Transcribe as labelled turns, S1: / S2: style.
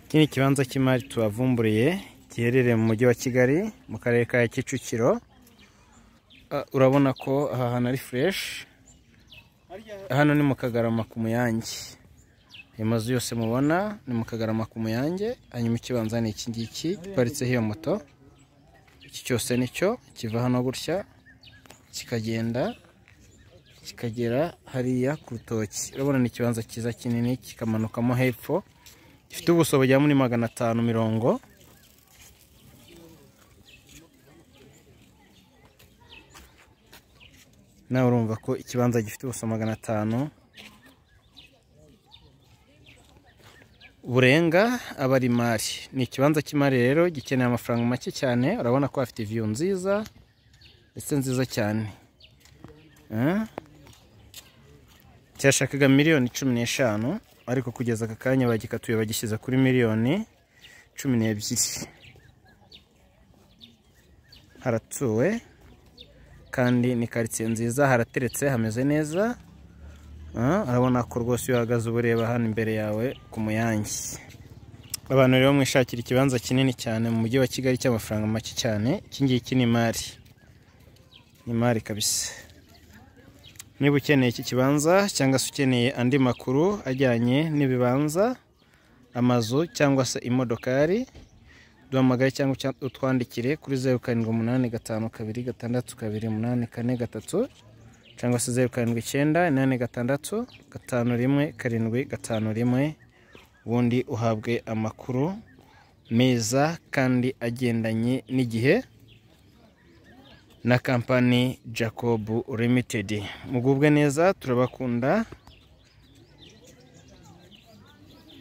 S1: iki ni ikibanza cy'imari tubavumburiye giherereye mu mujyi wa kigali mu karere ka kicukiro Ah, urabona ko aha hantu ari fureshi hano ni mu kagarama ku muyange ayo mazu yose mubona ni mu kagarama ku muyange hanyuma ikibanza ni iki ngiki giparitseho iyo moto iki cyose nicyo kiva hano gutya kikagenda kikagera hariya ku rutoki urabona ni ikibanza cyiza kinini kikamanukamo hepfo gifite ubuso bugera muri magana atanu mirongo nawe urumva ko ikibanza gifite ubuso magana atanu burenga aba ari imari ni ikibanza cy'imari rero gikeneye amafaranga make cyane urabona ko hafite viyu nziza ndetse nziza cyane Eh? cyashakaga miliyoni cumi n'eshanu ariko kugeza aka kanya bagikatuye bagishyize kuri miliyoni cumi n'ebyiri haratuwe kandi ni karitsiye nziza harateretse hameze neza Ah, urabona ko rwose iyo uhagaze uba ureba hano imbere yawe ku muyange abantu rero mwishakira ikibanza kinini cyane mu mujyi wa kigali cy'amafaranga make cyane iki ngiki ni imari ni imari kabisa niba ukeneye iki kibanza cyangwa se ukeneye andi makuru ajyanye n'ibibanza amazu cyangwa se imodokari duhamagaye cyangwa uca- utwandikire kuri zeru karindwi umunani gatanu kabiri gatandatu kabiri umunani kane gatatu cyangwa se zeru karindwi icyenda inani gatandatu gatanu rimwe karindwi gatanu rimwe ubundi uhabwe amakuru meza kandi agendanye n'igihe na kampani jacob limited mugubwe neza turabakunda